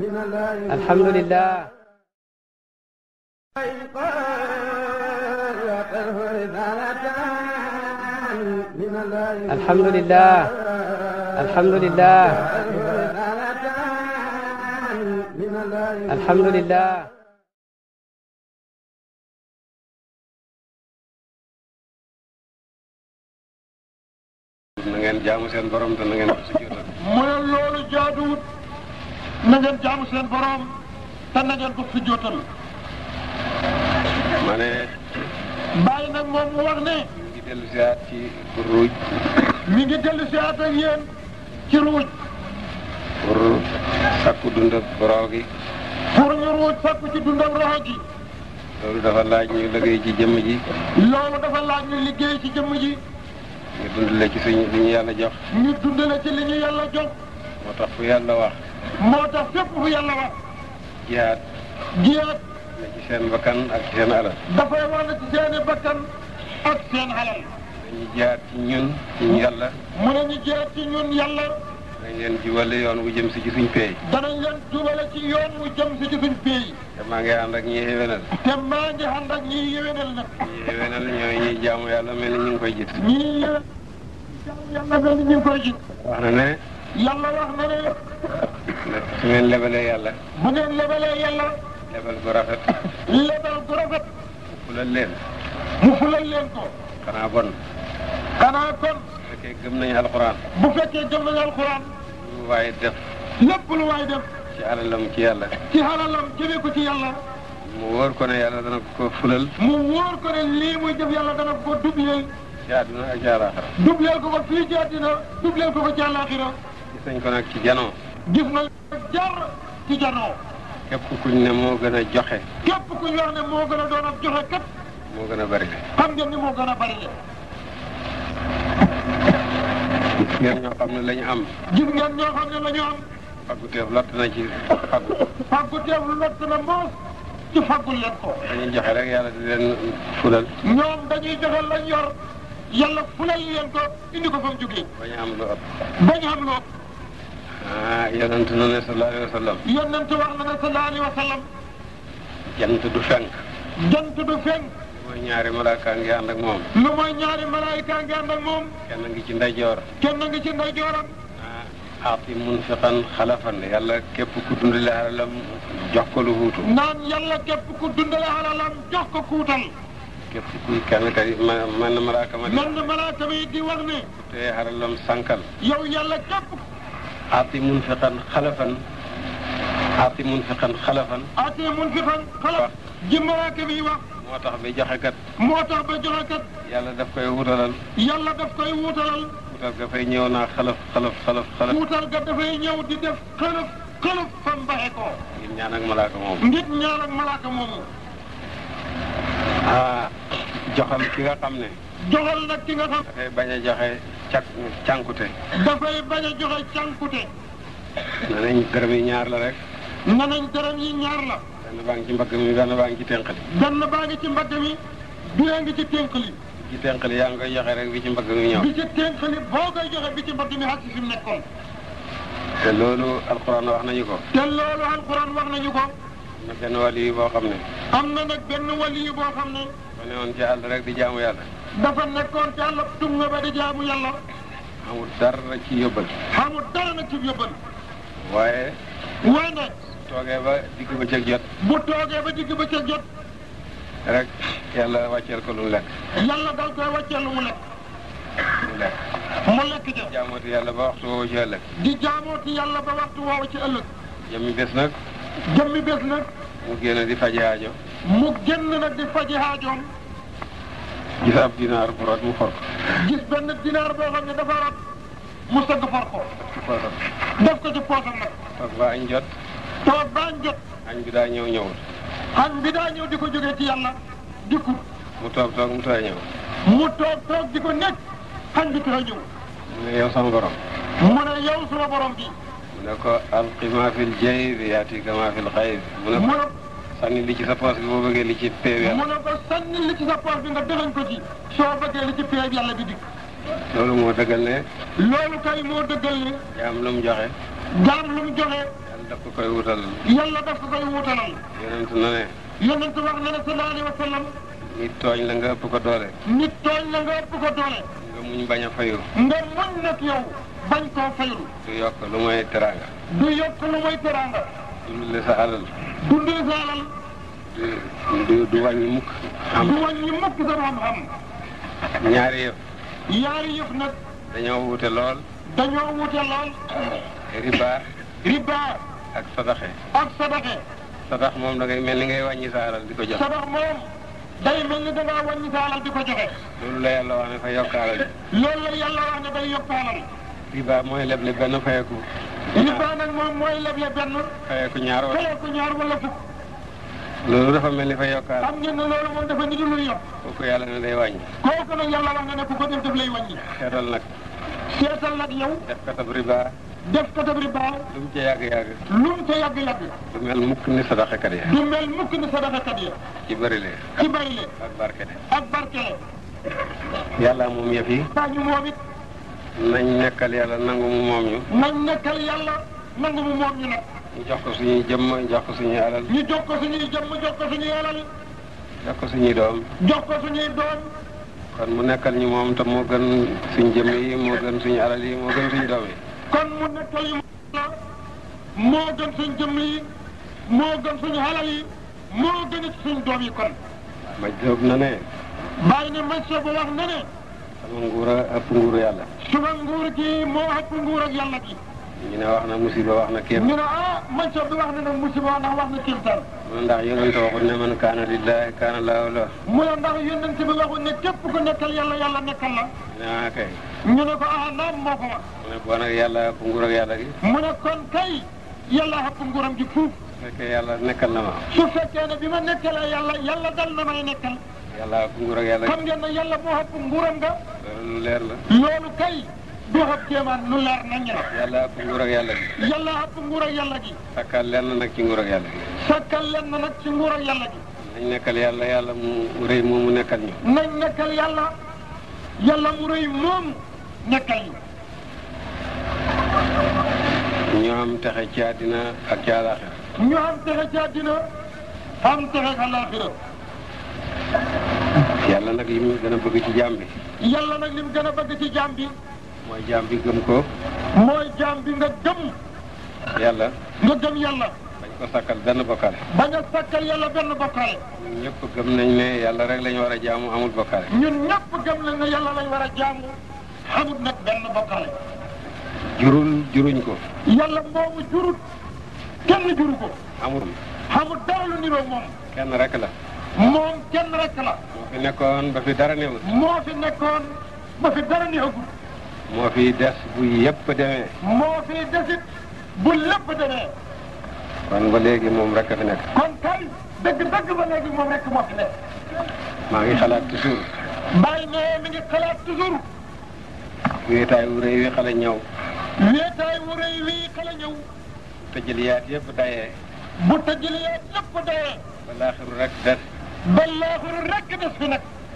alhamdulilah alhamdulilah alhamdulilah alhamdulilah na ngeen jaamu seen borom te na ngeen ko sujjóotal mu ne loolu jaaduwut na ngeen jaamu seen borom te na ngeen ko sujjóotal ma ne bàyyi nag moom mu wax ne ñu ngi dellu siwaat ci ruuj mi ngi dellu si at ak yéen ci ruuj pour sakku dund ak boroo gi pour ñu ruuj sakku ci dundam roxo gi loolu dafa laaj ñu liggéey ci jëmm ji loolu dafa laaj ñu liggéey ci jëmm ji ñu dundale ci suñu li ñu yàlla jox ñu dundale ci li ñu yàlla jox moo tax fu yàlla wax moo tax fépp fu yàlla wax jihaad jiyaat ne ci seen bakkan ak ci seen alal dafay wax ne ci seeni bakkan ak seen alal dañuy jihaad ci ñun ci yàlla mu ne ñu jiyaat ci ñun yàlla dañ leen jubale yoon wu jëm si ci suñ peey danañ leen jubale ci yoon wu jëm si ci suñ pays te maa ngi ànd ak ñi xéwénal te maa ngi ànd ak ñiy yéwénal nag ñi xéwénal ñooy ñuy jaamu yàlla mel ni ñu ngi koy gis ñii yéwén yàlla mel ni ñu ngi koy gis wax na ne yàlla wax na ne su ngeen lebalee yàlla bu ngeen lebalee yàlla lebal gu rafet lebal gu rafet fulal leen mu fulal leen ko xanaa bon xanaa kon bu fekkee gëm nañu alxuraan bu fekkee gëm nañu alxuraan lu waaye def lépp lu waay def ci alalam ci yàlla ci xalalam jëmee ko ci yàlla mu wóor ko ne yàlla dana ko fulal mu wóor ko ne lii muy jëf yàlla dana ko dubleel ci àdduna ak ci àllaaxira dubleel ko ko fii ci àddina dubleel ko ko ci àllaaxira gis nañ ko nag ci janoo gis na jar ci janoo képp kuñ ne moo gën a joxe képp ku ñu wax ne moo gën a doon ab joxe kat moo gën a bari le xam ngeen ni moo gën a bari le gis ngeen ñoo xam ne la ñu am gis ngeen ñoo xam ne la ñu am faggu teef lott na ci faggu faggu teef lott na moos ci faggul leen ko dañuy joxe rek yàlla di leen fulal ñoom dañuy joxe lañ yor yàlla fulal leen ko indi ko fa mu jógee ba ñu am lu ëpp bañ xam loo ah yonent na ne sallallahu alayhi wa sallam yonent wax na ne sallallahu alayhi wa sallam jant du fenk jant du fenk mooy ñaari malaaka ngi ànd ak moom lu mooy ñaari malaayika ngi ànd ak moom kenn ngi ci ndeyjoor kenn ngi ci ndeyjooram ah aati munfiqan xalafan yàlla képp ku dundale alalam jox ko lu huutu naan yàlla képp ku dundale alalam jox ko kuutal képp kuy kenn kay ma man na malaaka ma mel na malaaka mi di wax ne te alalam sànkal yow yàlla képp aati munfiqan xalafan aati munfiqan xalafan atee mun fi fan xalaf ji malaaka mi wax moo tax bi joxe kat moo tax ba joxe kat yàlla daf koy wutalal yàlla daf koy wuutalal wutal ga fay ñëw naa xalaf xalaf xalaf xalaf wuutal ga dafay ñëw di def xëlëf xëlëf fa mbaxe ko ngir ñaan ak malaaka moom ngir ñaan ak malaaka moomu ah joxal ki nga xam ne joxal nag ki nga xam dafay bañ a joxe cak cànkute dafay bañ a joxe cànkute ne nañ dërëm yi ñaar la rek ne nañ dërëm yi ñaar la benn baa ngi ci mbagg mi benn baa ngi ci tenqali benn baa ngi ci mbagg mi biyee ngi ci ténk li ci tenqali yaa ngi koy joxe rek bi ci mbagg mi ñëw bi ci ténk li boo koy joxe bi ci mbagg mi xag si fi mu nekkoon te loolu alxuraan wax nañu ko te loolu alquran wax nañu ko na benn wàll yi boo xam ne am na nag benn wali boo xam ne ma ne woon ci àll rek di jaamu yàlla dafa nekkoon ci àll tunga ba di jaamu yàlla amul dara ci yóbbal xamul dara nag ci yóbbal waaye waaye nag toogee ba digg ba cëg jot bu toogee ba digg ba ca jot rek yàlla wàcceel ko lu mu lekk yàlla dal koy wàccee lu mu lekk mu lekk mu lekk ja jaamooti yàlla ba waxtu woowu ci ëllëg di jaamooti yàlla ba waxtu woowu ci ëllëg jëmmi bés nag jëmmi bés nag mu génn di faji aajo mu génn nag di faji haajoom gis ab dinaar bu rot mu for ko gis benn dinaar boo xam ne dafa rat mu sëgg for ko ci poosam def ko ci poosam nag toog ba añ jot toog baañ jot añ bi daa ñëw ñëwul xan bi daa ñëw di ko jógee ci yàlla dikkut mu toog toog mu tooy ñëw mu toog toog di ko nekk xañ bi tax a ñëw mu ne yow sama borom mu ne yow suma borom bi mu ne ko alqi ma fil jaybi yaatika ma fil xayb mu ne mu ko ne sànni li ci sa poos bi boo bëggee li ci péew mu yàlla ne ko sànni li ci sa poos bi nga dëxañ ko ci soo bëggee li ci péeb yàlla bi dikk loolu moo dëggal ne loolu kay moo dëggal ne jaam lu mu joxe jaam lu mu joxe yàlla daf ko koy wutal yàlla daf ko koy wutalal yonent na ne yonent wax na ne sallallahu alayhi wa sallam nit tooñ la nga ëpp ko doole nit tooñ la nga ëpp ko doole nga muñ bañ a fayu nga muñ nag yow bañ koo faylu du yokk lu mooy teraanga du yokk lu mooy teraanga dundale sa alal dundal sa alal du du du wàññi mukk am du wàññi mukk sa xam-xam ñaari yëf yaari yëf nag dañoo wute lool dañoo wute lool riba riba ak sadaxe ak sadaxe sadax moom da ngay mel ni ngay wàññi sa alal di ko jox sadax moom day mel ni dangaa wàññi sa alal di ko joxe loolu la yàlla wax ne fa yokk alal loolu la yàlla wax ne day yokk alal riba mooy leble benn fayeku riba nag moom mooy leble benn fayeku ñaar wala fayee ko ñaar wala fukk loolu dafa mel ni fa yokk alal xam ngeen ne loolu moom dafa nidu luy yokk kooku yàlla ne day wàññi kooku nag yàlla wax na ne ku ko def def lay wàññi seetal nag seetal nag yow def katab riba def katab riba lu mu ca yàgg-yàgg lu mu ca yàgg-yàgg du mel mukk ni sadaxekat ya du mel mukk ni sadaxakat yi ci bëri lee ci bari le ak barke de ak barkele yàlla moom yëf yi saa ñu moom it nañ nekkal yàlla nangu mu moom ñu nañ nekkal yàlla nangu mu moom ñu nag ñu jox ko suñuy jëmm jox ko suñuy alal ñu jox ko suñuy jëmm jox ko suñuy alal jox ko suñuy doom jox ko suñuy doom kon mu nekkal ñu moom te moo gën suñ jëmm yi moo gën suñu alal yi moo gën suñu doom yi kon mu nekkal yu la moo gën suñ jëmm yi moo gën suñu alal yi moo gën it suñ doom yi kon ma jóob na ne bàyyi ne monsieur ba wax na ne sama nguur a ëpp nguuru yàlla suma nguur gi moo ëpp nguur ak yàlla gi ñu ne wax na musiba wax na kéem ñu ne ah monsieur bi wax na nag musiba ndax wax na kéemtaan mu ne ndax yonente waxul ne man kaana lillahi kaana lahu la mu ne ndax yonent bi waxul ne képp ku nekkal yàlla yàlla nekkal la ñu ne ah kay ñu ne ko ah naam moo ko wax mu ne boo nag yàlla ëpp nguur ak yàlla gi mu ne kon kay yàlla ëpp nguuram gi fuuf su fekkee yàlla nekkal na ma su fekkee ne bi ma nekkalee yàlla yàlla dal na may nekkal yàlla ëpp nguur ak yàlla xam gi ngeen ne yàlla moo ëpp nguuram nga loolu lu leer la loolu kay du ëpp kéemaan lu leer nañ la yàlla ëpp nguur ak yàlla gi yàlla ëpp nguur ak yàlla gi sakkal lenn nag ci nguur ak yàlla gi sakkal leen na nag ci nguur ak yàlla gi nañ nekkal yàlla yàlla mu rëy moomu nekkal ñu nañ nekkal yàlla yàlla mu rëy moom nekkal ñu ñu am texe ci àddina ak ci àllaaxira ñu am texe ci àddina am texe àllaaxira yàlla nag li mu gën a bëgg ci jaam bi yàlla nag lim gën a bëgg ci jaam bi mooy jaam bi gëm ko mooy jaam bi nga gëm yàlla nga gëm yàlla bañ ko sakkal benn bokkaale bañ a sakkal yàlla benn bokkaale ñun ñëpp gëm nañ ne yàlla rek la ñu war a jaamu amul bokkaale ñun ñëpp gëm nañ ne yàlla lañ war a jaamu xamut nag benn bokkaale jurul juruñ ko yàlla moomu jurut kenn juru ko amul xamut dara lu niroo moom kenn rek la moom kenn rek la moo fi nekkoon ba fi dara newul moo fi nekkoon ba fi dara neexagul moo fi des bu yëpp demee moo fi desit bu lépp demee kon ba léegi moom rek a fi nekk kon kay dëgg-dëgg ba léegi moom rek moo fi nekk maa ngi xalaat toujours bàyyi ne mi ngi xalaat toujours wéetaay wu rëy wi xale ñëw wéetaay wu rëy wii xale ñëw tëjëliyaat yëpp dayee bu tëjëlee lépp dee ba laaxiru rek des ba laaxiru rek des fi nag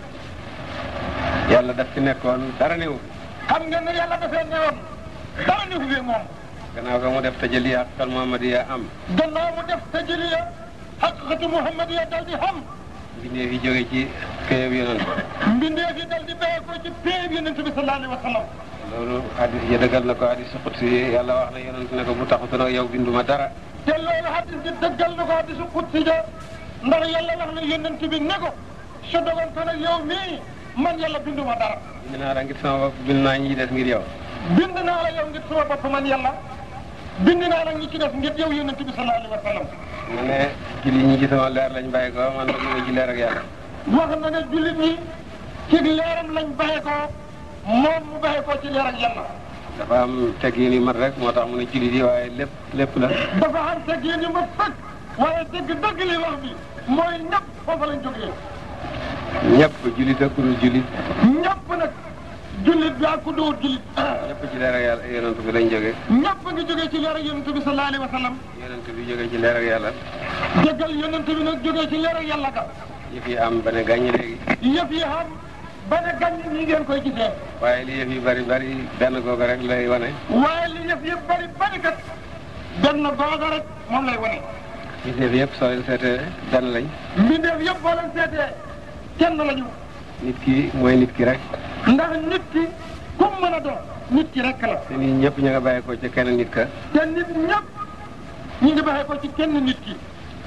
yàlla daf fi nekkoon dara newul xam ngeen ne yàlla dafee newoon dara ni fi moom gannaaw ga mu def tëjëliyaat xel Muhammadiya am gannaaw mu def tëjëliya xaqiqatu muhammadiya dal di xam mbindeef yi jóge ci këyëb yonent mbindeef yi dal di béye ko ci péeb yonent bi sallallahu alayhi wa sallam loolu hadis yi dëggal na ko hadis xutsi yàlla wax na yonent ne ko bu taxutu nag yow binduma dara te loolu hadis bi dëggal na ko hadisu qudsi ja ndax yàlla wax na yonent bi ne ko su dogon ko nag yow mii man yàlla binduma dara bind naa la ngir sama bopp bind naa ñi des ngir yow bind naa la yow ngir sama bopp man yàlla bind naa la ñi ci def ngir yow yonent bi sallallahu alayhi wa sallam mu ne julli ñi ci sama leer lañ bàyyi ko man nag ñu ci leer ak yàlla wax na ne jullit ñi ci leeram lañ bàyyi ko moom mu bàyyi ko ci leer ak yàlla dafa am teggin yu mat rek moo tax mu ne jullit yi waaye lépp lépp la dafa am teg yéen yu ma fekk waaye dëgg dëgg li wax bi mooy ñëpp foofa lañ jógee ñëpp jullit ak ku dul jullit ñëpp nag jullit bi ak ku dóor jullit ñëpp ci leer ak yàlla yonent bi lañ jóge ñëpp ngi jógee ci leer ak yonent bi sallallahu alayhi wa sallam yonent bi jóge ci leer ak yàlla dëggal yonent bi nag jógee ci leer ak yàlla ga yëf yi am ba ne gàññi léegi yëf yi xam ba ne gàññ ñi ngeen koy gisee waaye li yëf yi bari bari benn googu rek lay wane waaye li yëf yëpp bari bari kat benn googa rek moom lay wane mbindeef yëpp soo leen seetee benn lañ mbindeef yëpp boo leen seetee kenn lañu nit ki mooy nit ki rek ndax nit ki kum mën a doon nit ki rek la te nit ñëpp ñu nga bàyyi ko ci kenn nit ka te nit ñëpp ñu ngi baxee ko ci kenn nit ki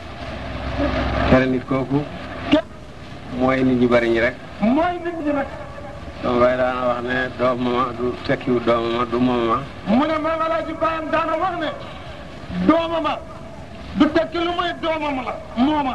kenn nit kooku képp mooy nit ñu bari ñi rek mooy nit ñi nag sama baay daana wax ne doomama du tekkiwu doomama du moomama mu ne maam alaaji baayam daana wax ne doomama du tekki lu muy doomam la mooma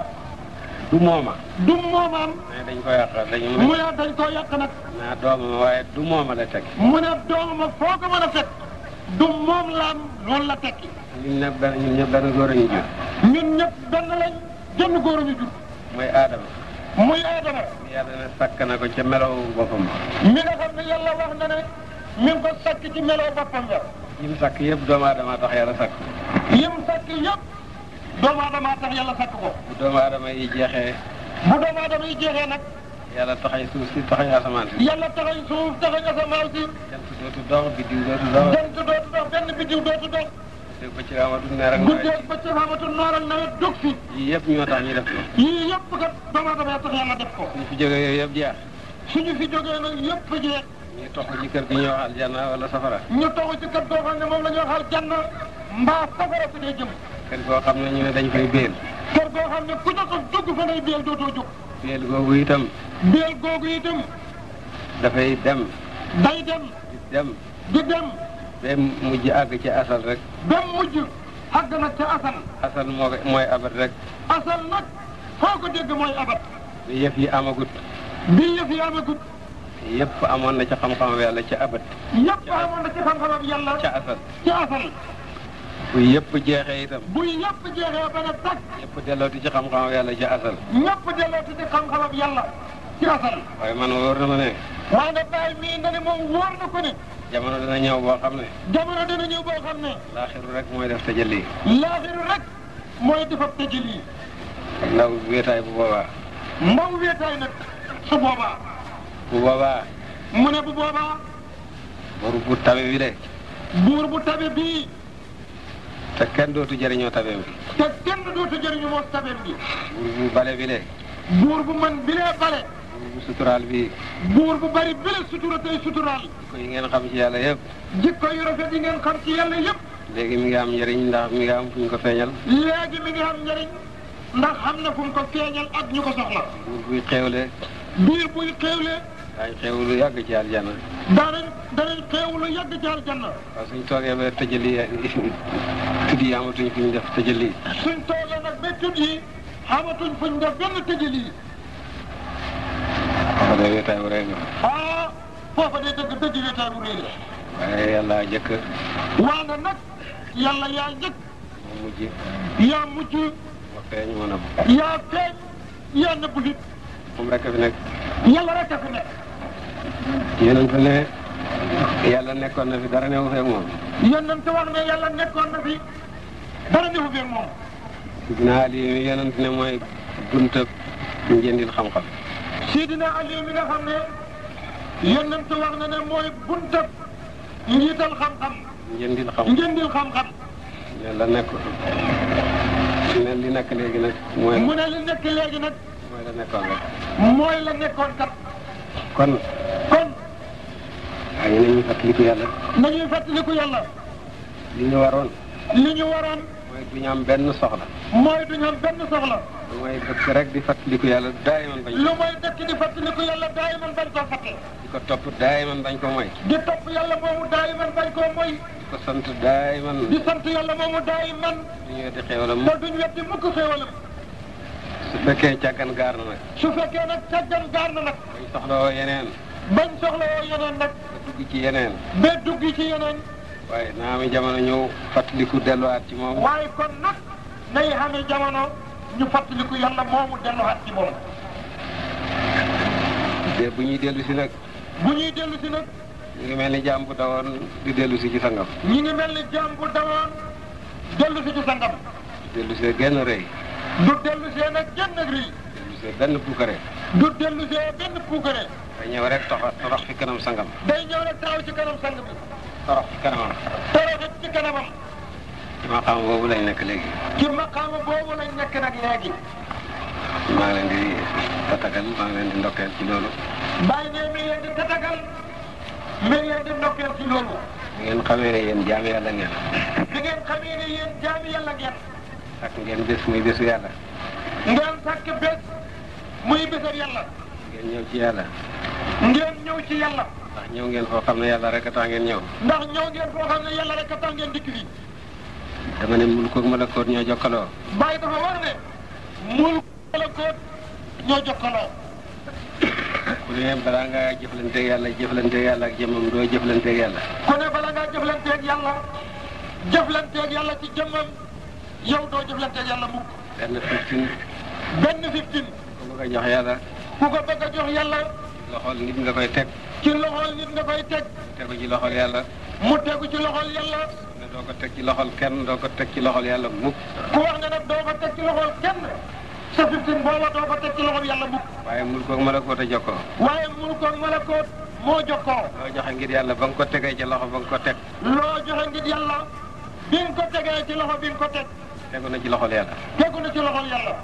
du mooma du moomaam mais dañ ko yàq dañu mu mu ne dañ koo yàq nag naa doomama waaye du mooma la tekki mu ne doomama foo ko mën a fekk du moom laam loolu la tekki ñun ñëpp benn ñun ñëpp benn góor a ñu jur ñun ñëpp benn lañ jënd góor ñu jur mooy aadama muy aadama yàlla ne sàkk na ko ca melow boppam mi nga xam ne yàlla wax na ne mi ngi ko sakk ci meloo boppam nga yim sàkk yëpp doomu aadama tax yàlla sàkk yim sakk yëpp doomu aadama tax yàlla sakk ko bu doomu aadama yi jeexee bu doomu aadama yi jeexee nag yàlla taxay suuf si taxay asamaan si yàlla taxañ suuf taxañ asamaan si jant dootu dox biddiw dootu dox jant dootu dox benn biddiw dootu dox dégg ba ci amatul neer ak nawet guddeeg ba ci xamatu noor ak nawet dug fi yii yëpp ñoo tax ñu def ko yii yëpp kat doomu aadama ya tax yàlla def ko suñu fi jógee yooyu yëpp jeex suñu fi jógee nag yëpp jeex ñu tox ci kër gi ñuy wax aljanna wala safara ñu toxu ci kat goo xam ne moom la ñu waxal janna mbaa safara su dee jëm kër goo xam ne ñu ne dañ koy béel kër goo xam ne ku jot a dugg fa ngay béel dootoo jóg béel googu itam béel googu itam dafay dem day dem di dem di dem ba mujj àgg ci asal rek ba mujj àgg nag ca asal asal moo ko- mooy abat rek asal nag foo ko dégg mooy abat bi yëf yi amagut bi yëf yi amagut yëpp amoon na ca xam-xam yàlla ca abat yëpp amoon na ci xam-xamam yàlla ca asal ca asal bu yëpp jeexee itam bu yëpp jeexee ba ne tag yëpp dellooti ci xam-xam yàlla ca asal ñëpp dellooti ci xam-xamam yàlla ci asal waaye man wóor na ma ne waaye nag bàyyi mii na ne moom wóor na ko ne jamono dina ñëw boo xam ne jamono dina ñëw boo xam ne laaxiru rek mooy def tajalli laaxiru rek mooy defab tëjël yi ndaw wéetaay bu boobaa ndaw weetaay nag su boobaa bu boobaa mu ne bu boobaa boru bu tabe bi de buur bu tabe bii te kenn dootu jëriñoo tabeem bi te kenn dootu jëriñu moo tabeem bi buur bu bale bi de buur bu man bilee bale buur bu suturaal bi buur bu bari bile sutura tey suturaal ko yi ngeen xam ci yàlla yëpp jikko yu rafet yi ngeen xam ci yàlla yëpp léegi mi ngi am njëriñ ndax mi ngi am fu ñu ko feeñal léegi mi ngi am njëriñ ndax xam na fu mu ko feeñal ak ñu ko soxla buur buy xéewle biir buy xéewle daañ xéewlu yàgg ci aljana daanañ danañ xéewlu yàgg ci aljanna waaw suñ toogee ba tëjali tudd yi amatuñ fu ñu def tëjali suñ toogee nag ba tudd yi xamatuñ fuñ def benn tëjël yi wax dëgg wéetaay bu rëy nga ah foofa dee dëgg dëgg wéetaay bu réy la waaye yàlla jëkk waane nag yàlla yaa njëkk moo mujj yaa mujj ma feeñ moo nëbb yaa feeñ yaa nëbbu it moom rek a fi nekk yàlla rek a fi nekk yonent ne yàlla nekkoon na fi dara newu feeg moom yonent wax ne yàlla nekkoon na fi dara defu fi ak moom Sidina Ali mi yonent ne mooy buntab njëndil xam-xam Sidina Ali mi nga xam ne yonent wax na ne mooy buntab njiital xam-xam njëndil xam njëndil xam-xam yàlla nekk ne li nekk léegi nag mooy mu ne li nekk léegi nag mooy la nekkoon rek mooy la nekkoon kat kon kon waaye nañu fàttaliku yàlla nañuy fàttaliku yàlla li ñu waroon li ñu waroon mooy du ñu am benn soxla mooy duñu am benn soxla lu mooy dëkk rek di fàttaliku yàlla daay man bañ lu mooy dëkk di fàttaliku yàlla daay man bañ koo fàtte di ko topp daay man bañ ko moy di topp yàlla moomu daay man bañ koo moy di ko sant daay man di sant yàlla moomu daay man du ñu weddi xéwalam te duñ weddi mukk xéewalam su fekkee càggan gaar na nag su fekkee nag càggan gaar na nag bañ soxla woo yeneen bañ soxla woo yeneen nag ba dugg ci yeneen ba dugg ci yeneen waaye naa mi jamono ñëw fàttaliku delluwaat ci moom waaye kon nag nay xamee jamono ñu fàttaliku yàlla moomu delluwaat ci moom de bu ñuy dellu si nag bu ñuy dellu si nag ñu ngi mel ni jaam bu dawoon di dellu si ci sangam ñi ngi mel ni jaam bu dawoon dellu si ci sangam dellu see genn rëy du dellu see nag genn ak rii dellu see benn puukare du dellu see benn puukare day ñëw rek toxa torox fi kanam sangam day ñëw rek taxaw ci kanam sang bi torox fi kanamam toroxit ci kanamam ci maqaam boobu lañ nekk léegi. ci maqaama boobu lañ nekk nag léegi maa ngi leen di tatagal maa ngi leen di ndokkeel ci loolu. bàyyi ne mi ngi leen di tatagal mi ngi leen di ndokkeel ci loolu bi ngeen xamee ne yéen jaam yàlla ngeen. bi ngeen xamee ne yéen jaami yàlla ngeen ak ngeen bés muy bésu yàlla. ngeen sàkk bés muy bésab yàlla ngeen ñëw ci yàlla. ngeen ñëw ci yàlla ndax ñëw ngeen foo xam ne yàlla rek a tax ngeen ñëw. ndax ñëw ngeen foo xam ne yàlla rek a tax ngeen dikk fii dama ne mulk ak malakoot ñoo jokkaloo. bàyyi dafa war ne mul la koot ñoo jokkaloo ku ne balaa ngaa jëflanteeg yàlla jëflanteeg yàlla ak jëmmam doo jëflanteeg yàlla. ku ne bala ngaa jëflanteeg yàlla jëflanteeg yàlla ci jëmmam yow doo jëflanteeg yàlla mukk benn fiftin benn fiftin ku bëgg a jox yàlla. ku ko bëgg a jox yàlla loxol nit nga koy teg. ci loxol nit nga koy teg tegu ci loxol yàlla. mu tegu ci loxol yàlla ne doo ko teg ci loxol kenn doo ko teg ci loxol yàlla mukk. ku wax ne nag doo ko teg ci loxol kenn sa fiftin booba doo ko teg ci loxol yàlla mukk waaye mulk ak malakoot a jokkoo. waaye mul ko malakoot moo jokkoo loo joxe ngir yàlla ba nga ko tegee ci loxo ba nga ko teg. loo joxe ngir yàlla bi nga ko tegee ci loxo bi nga ko teg tegu na ci loxol yàlla. tegu na ci loxol yàlla